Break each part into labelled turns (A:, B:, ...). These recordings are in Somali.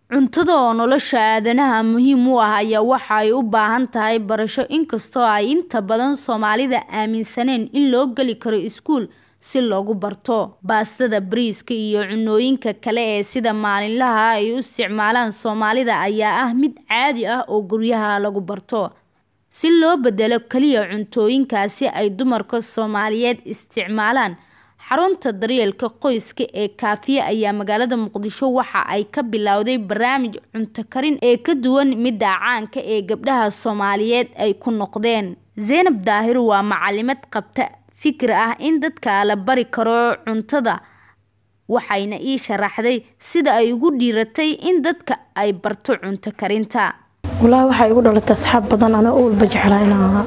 A: Cuntada oo nolosha aadanaha muhiim u ah ayaa waxa ay u baahan tahay barasho inkastoo ay inta badan Soomaalida aaminsaneen in loo geli karo iskuul si loogu barto. Baastada, bariiska iyo cunnooyinka kale ee sida maalinlaha ah ay u isticmaalaan Soomaalida ayaa ah mid caadi ah oo guryaha lagu barto. Si loo beddelo kaliya cuntooyinkaasi ay dumarka Soomaaliyeed isticmaalaan, xarunta daryeelka qoyska ee Kaafiye ayaa magaalada Muqdisho waxa ay ka bilowday barnaamij cunto karin ee ka duwan midda caanka ee gabdhaha Soomaaliyeed ay ku noqdeen. Zeynab Daahir waa macallimad qabta fikir ah in dadka la bari karo cuntada, waxayna ii sharaxday sida ay ugu dhiiratay in dadka ay barto cunto karinta.
B: walaahi waxaa igu dhalatay asxaab badan anoo u walba jeclaa inaan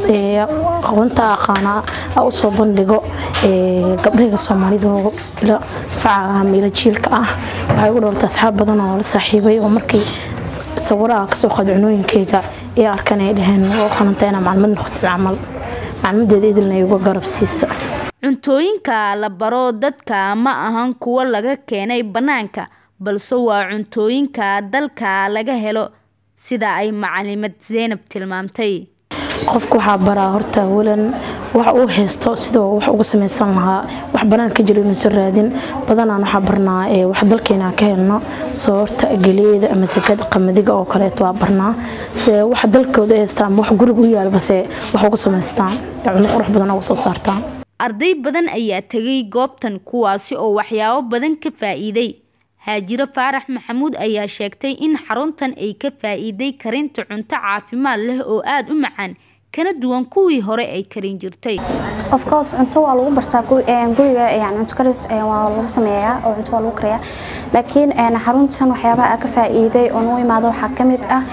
B: aqoonta aqaana u soo bandhigo gabdhahayga soomaalida oo ila faca ah ila jiilka ah waxaa igu dhalatay asxaab badan oo la saaxiibay oo markii sawiraha kasoo qaad cunooyinkayga ee arkan ay dhaheen oo qalanta inaa maclimad noqotay camal maclimadeeda idilna igu garab siisa
A: Cuntooyinka la baro dadka ma ahan kuwo laga keenay bannaanka, balse waa cuntooyinka dalka laga helo sida ay macallimad Zeynab tilmaamtay.
B: qofka waxaa baraa horta awalan wax uu haysto sidoo wax uga samaysan lahaa wax banaan ka jiro inuusan raadin badanaan waxaa barnaa ee wax dalkeena ka helno soo horta galeeda ama sakada qamadiga oo kaleeto waa barnaa se wax dalkooda haystaan ama wax guriga u yaal base wax uga samaystaan cunno qurux badan uga soo saartaan
A: Arday badan ayaa tagay goobtan kuwaasi oo waxyaabo badan ka faa'iiday. Haajiro Faarax Maxamuud ayaa sheegtay in xaruntan ay ka faa'iiday karinta cunto caafimaad leh oo aad u macaan kana duwan kuwii hore ay karin jirtay.
C: of course cunto waa lagu bartaa guriga yani cunto karis waa lagu sameeyaa oo cunto waa lagu kariyaa laakiin xaruntan waxyaabaha aan ka faa'iiday oo noo imaado waxaa ka mid ah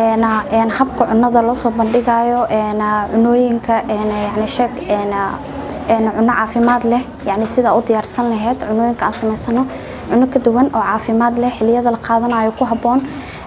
C: habka cunnada loo soo bandhigayo cunooyinka yani sheeg cunno caafimaad leh yani sida u diyaarsan lahayd cunooyinka aan samaysano cunno ka duwan oo caafimaad leh xilliyada la qaadanayo ku habboon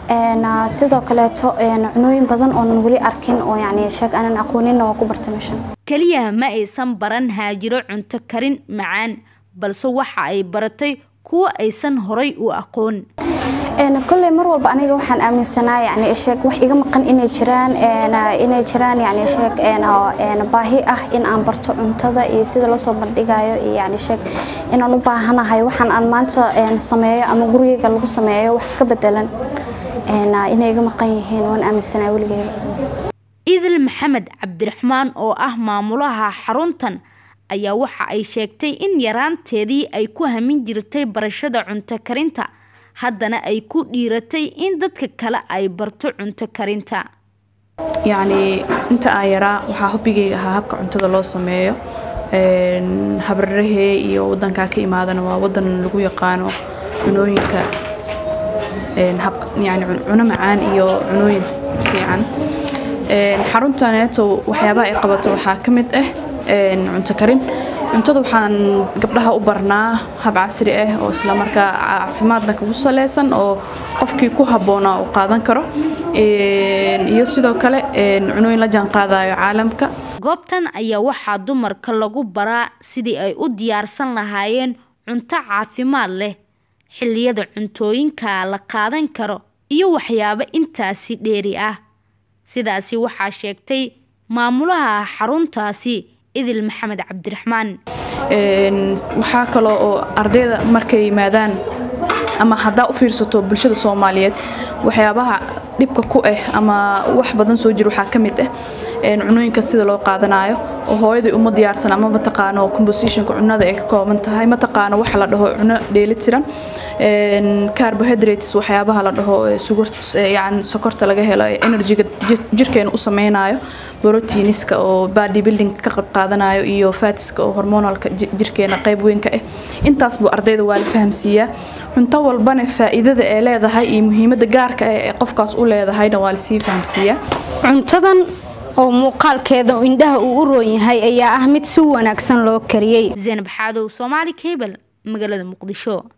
C: sidoo kaleeto cunooyin badan oonan weli arkin oo yani sheeg aanan aqooninna waa ku barta meeshan
A: Kaliya ma aysan baran haajiro cunto karin macaan, balse waxa ay baratay kuwa aysan horay u aqoon.
C: kolley mar walba aniga waxaan aaminsanaa yani sheeg wax iga maqan inay jiraan inay jiraan yani sheeg baahi ah in aan barto cuntada iyo sida loo soo bandhigayo iyo yani sheeg inaan u baahanahay waxaan aan maanta sameeyo ama gurigayga lagu sameeyo wax ka bedelan inay iga maqan yihiin waan aaminsanaa weligeyba
A: Idil Maxamed Cabdiraxmaan oo ah maamulaha xaruntan ayaa waxa ay sheegtay in yaraanteedii ay ku hamin jirtay barashada cunto karinta. haddana ay ku dhiiratay in dadka kale ay barto cunto karinta
D: yacni inta aan yaraa waxaa hobbigayga ahaa habka cuntada loo sameeyo habrarahee iyo wadankaa ka imaadana waa wadan lagu yaqaano cunooyinka yani cuno macaan iyo cunooyin fiican xaruntaneeto waxyaabaha ay qabato waxaa ka mid ah cunto karin cuntada waxaan gabdhaha u barnaa hab casri ah oo isla markaa caafimaadna kugu saleysan oo qofkii ku habboonaa uu qaadan karo iyo sidoo kale cunooyin la jaan qaadayo caalamka
A: goobtan ayaa waxaa dumarka lagu baraa sidii ay u diyaarsan lahaayeen cunto caafimaad leh xilliyada cuntooyinka la qaadan karo iyo waxyaabo intaasi dheeri ah sidaasi waxaa sheegtay maamulaha xaruntaasi idil maxamed cabdiraxmaan
D: waxaa kaloo oo ardayda markay yimaadaan ama haddaa u fiirsato bulshada soomaaliyeed waxyaabaha dhibka ku ah ama wax badan soo jira waxaa ka mid ah cunooyinka sida loo qaadanayo oo hooyaday uma diyaarsan ama mataqaano compositionka cunada ay ka kooban tahay mataqaano waxa la dhaho cuno dheelitiran carbohydrates waxyaabaha la dhaho yani sokorta laga helo ee energyga jirkeena u sameynayo proteiniska oo body building ka qayb qaadanayo iyo fatiska oo hormonalka jirkeena qayb weyn ka ah intaasbu ardayda waa la fahamsiiyaa cunto walbana faa'iidada ay leedahay iyo muhiimadda gaarka ah ee qofkaas u leedahayna waa lasii fahamsiiyaa
E: cuntadan oo muuqaalkeeda indhaha uu u roon yahay ayaa ah mid si wanaagsan loo kariyey
A: Zeynab Xaadow Soomaali Cable magaalada Muqdisho